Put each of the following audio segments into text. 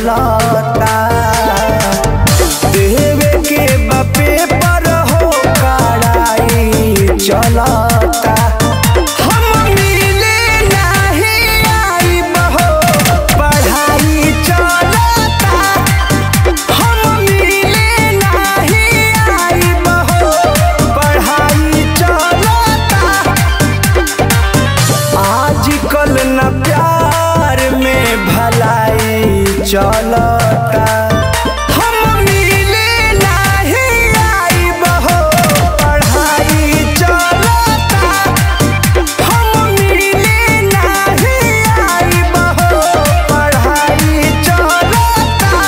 चलता देवे के बापे पर हो कड़ाई चलता हम मिले नहीं आइब हो पढ़ाई चलता हम मिले नहीं आइब हो पढ़ाई चलता आजकल न प्यार में भलाई चलता हम मिले नहीं आइब हो पढ़ाई चलता हम मिले नहीं आइब हो पढ़ाई चलता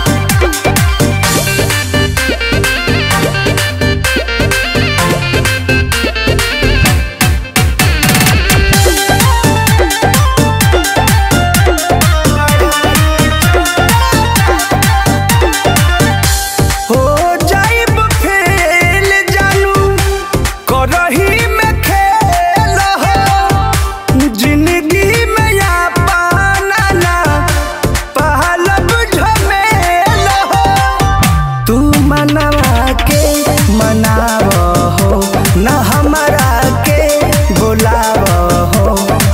हो जाइब फेल जानू करही में खेल हो जिंदगी में या पाना ना पहलब झमेल हो तू मनवा के मनाव हो न हमरा के बुलाव हो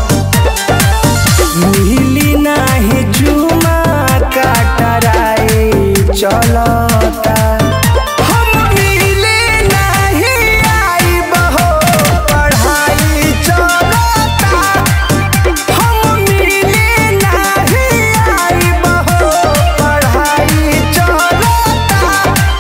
मिली नाही जुमा काटराए चलता हम मिले नहीं आइब हो पढ़ाई चलता हम मिले नहीं आइब हो पढ़ाई चलता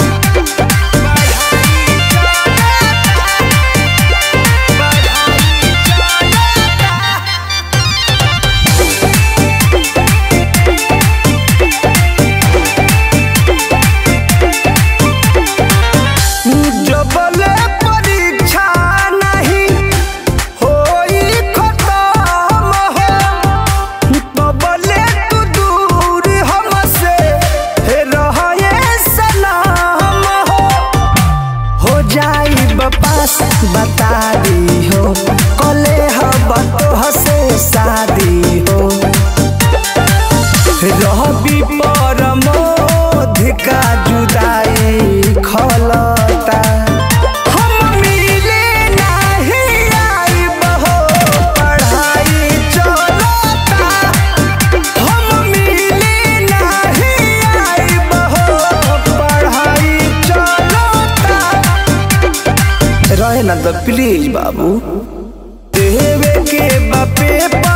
जबले परीक्षा नहीं होई खत्म हो तबले तू दूर हमसे रहे सलाम हो हो जाई बपास बता दी हो कले हब तो से शादी हो रहबी परमोध का जुदाई खलता हम मिले नहीं आइब हो पढ़ाई चलता हम मिले नहीं आइब हो पढ़ाई चलता रहे ना तो प्लीज बाबू देवे के बापे पर